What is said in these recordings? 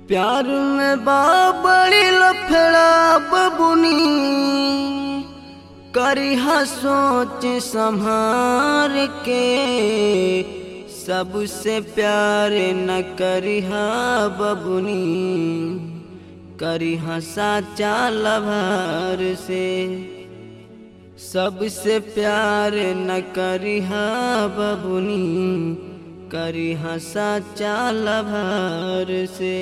प्यार में बाबड़ी लफड़ा बबुनी करिहा सोच संभार के सबसे प्यार न करिहा बबुनी करिहा साचा लभार से सबसे प्यार न करिहा बबुनी करिहा साचा लभार से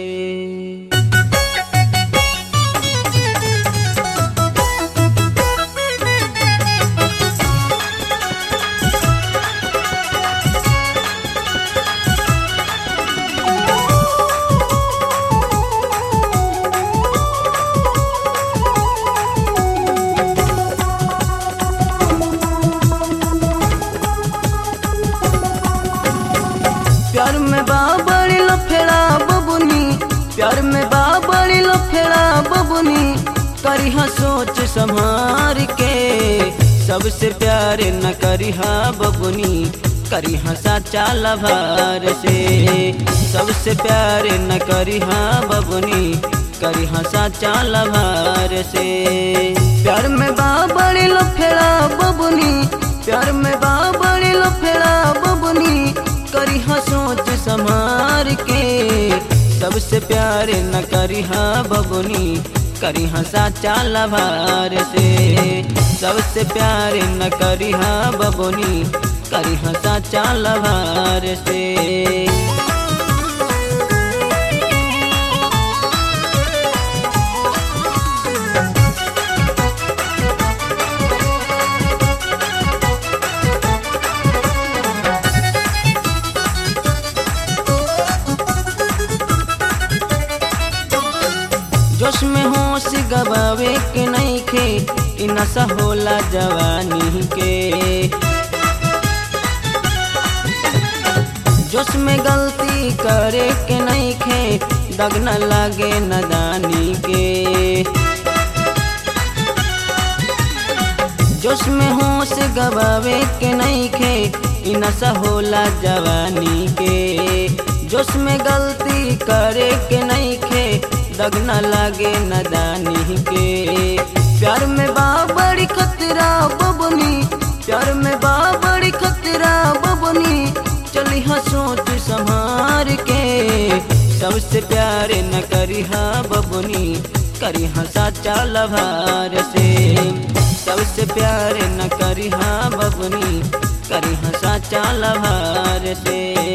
प्यार में बाबड़ी लफेड़ा बबुनी प्यार में बाबड़ी लफेड़ा बबुनी करिहा सोच संभार के सबसे प्यार न करिहा बबुनी करिहा साचा लभार से सबसे प्यार न करिहा बबुनी करिहा साचा लभार से प्यार में बाबड़ी लफेड़ा बबुनी प्यार में बाबड़ी लफेड़ा बबुनी करिहा सोच संभार के सबसे प्यार न करिहा बबुनी करिहा साचा लभार से सबसे प्यार न करिहा बबुनी करिहा साचा लभार से जोश में होश गवावे के नहीं खे इ नशा होला जवानी के जोश में गलती करे के नहीं खे दग न लागे नदानी के जोश में होश गवावे के नहीं खे इ नशा होला जवानी के जोश में गलती करे के नहीं खे दग न लागे नदानी के प्यार में बाबड़ी खतरा बबनी प्यार में बाबड़ी खतरा बबनी चली हाँ सोच संभार के सबसे प्यार न करी हाँ बबनी करी हाँ साचा लभार से सबसे प्यार न करी हाँ बबनी करी हाँ साचा लभार से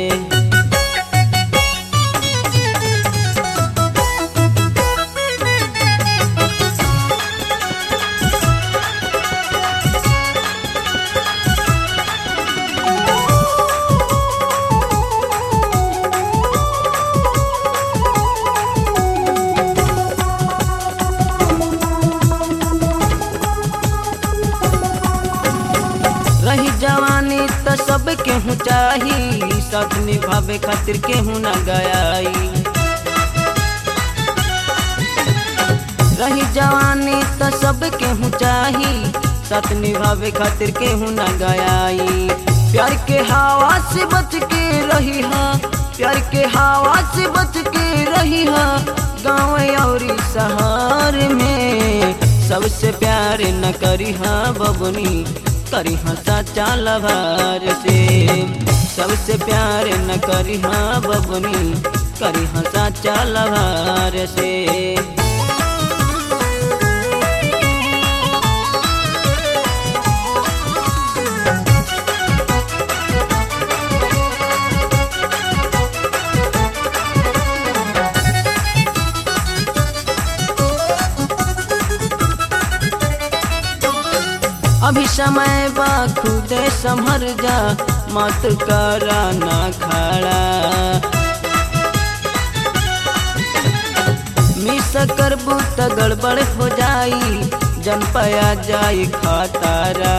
रही जवानी त सब केहू चाही सब निभावे खातिर केहू न गयाई रही जवानी त सब केहू चाही साथ निभावे खातिर केहू न गयाई प्यार के हवा से बच के रही हा प्यार के हवा से बच के रही हा गाँव और शहर में सबसे प्यार न करी हा बबनी करी हाँ साचा लभार से सबसे प्यार न करी हाँ बबनी करी हाँ साचा लभार से अभी समय बा खुदे संभर जा मत करा ना खड़ा मिस करबू त गड़बड़ हो जाई जन पया जाई खतारा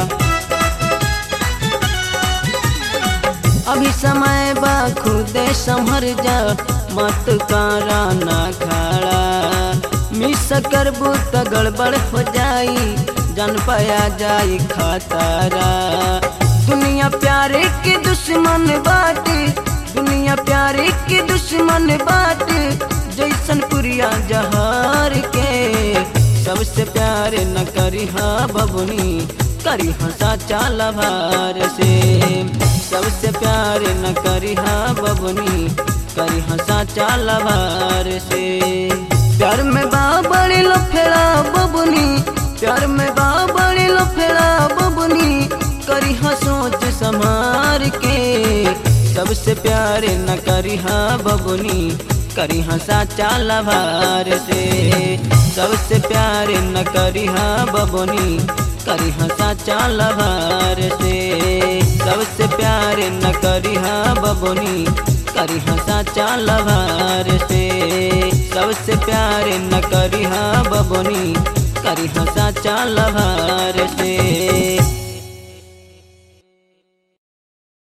अभी समय बा खुदे संभर जा मत करा ना खड़ा मिस करबू त गड़बड़ हो जाई जन पाया जाई खतरा दुनिया प्यारे के दुश्मन बाटे दुनिया प्यारे के दुश्मन बाटे गोलियां जहार के सबसे प्यार न करी हा बबुनी करी हा साचा लभार से सबसे प्यार न करी हा बबुनी करी हा साचा लभार से प्यार में बाबड़ी लो फेरा बबुनी प्यार में बाबड़ी लो फेरा बबुनी करी हा सोच संभार के सबसे प्यार न करी हा बबुनी करी हा साचा लभार से सबसे प्यार न करी हा बबुनी करी हा साचा लभार से सबसे प्यार न करी हा बबुनी करी हा साचा लभार से सबसे प्यार न करी हा बबुनी करी हा साचा लभार से